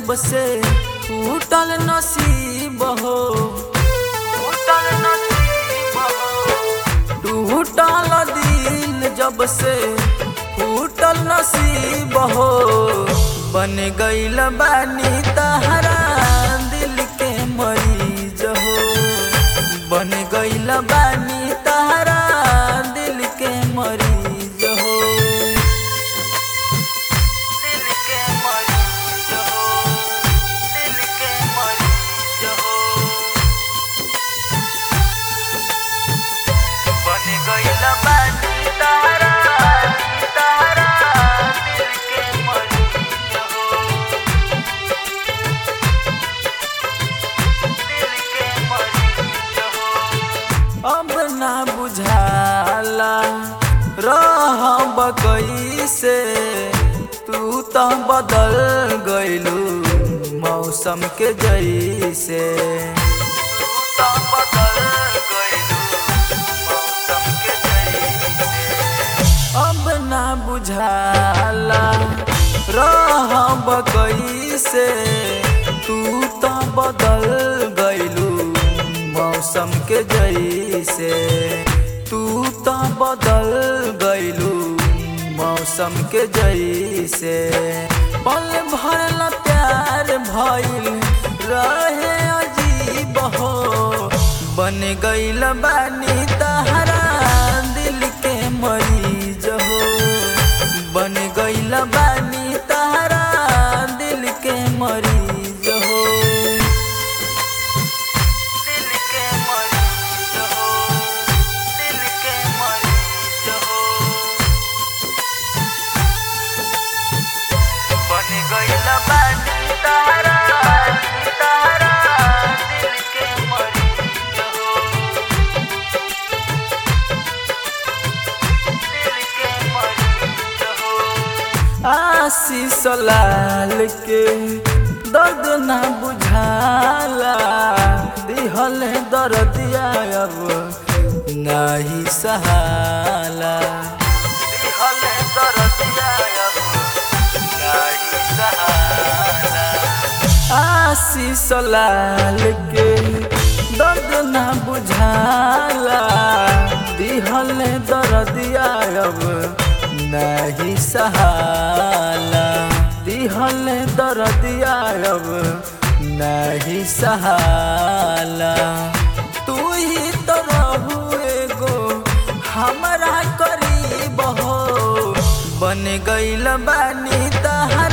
जब से टूटल नसीब हो टूटल नसीब हो टूटल दिल जब से टूटल नसीब हो बन गईल बानी तहरा दिल के मरीज हो बन गईल बानी तहरा दिल के मरीज हो दिल के मरीज हो दिल के मरीज हो बन गईल बानी तहरा तहरा दिल के मरीज हो दिल के मरीज हो अब ना बुझाला रह कैसे तू तो बदल गइलू मौसम के जैसे तू तो बदल गइलू मौसम के जैसे अब ना बुझाला रह कैसे तू तो बदल गइलू मौसम के जैसे तू तो बदल गइलू मौसम के जैसे पल भरल प्यार भइल रहे अजीब हो बन गइल बानी तहरा दिल के मरीज हो बन गइल बानी तहरा दिल के मरीज हो दिल के मरीज हो दिल के मरीज हो बन गइल बानी तहरा तहरा दिल के मरीज हो दिल के मरीज हो आशीष लाल के दर्द ना बुझाला दिहल दर्दिया अब नाही सहाला दिहल दर्दिया अब नाही सहाला आशीष लाल के दर्द ना बुझाला दिहल दर्दिया अब नहीं सहाला दिहल दर्दिया अब नहीं सहाला तू ही तो रहू एगो हमरा करीब हो बन गइल बानी तहा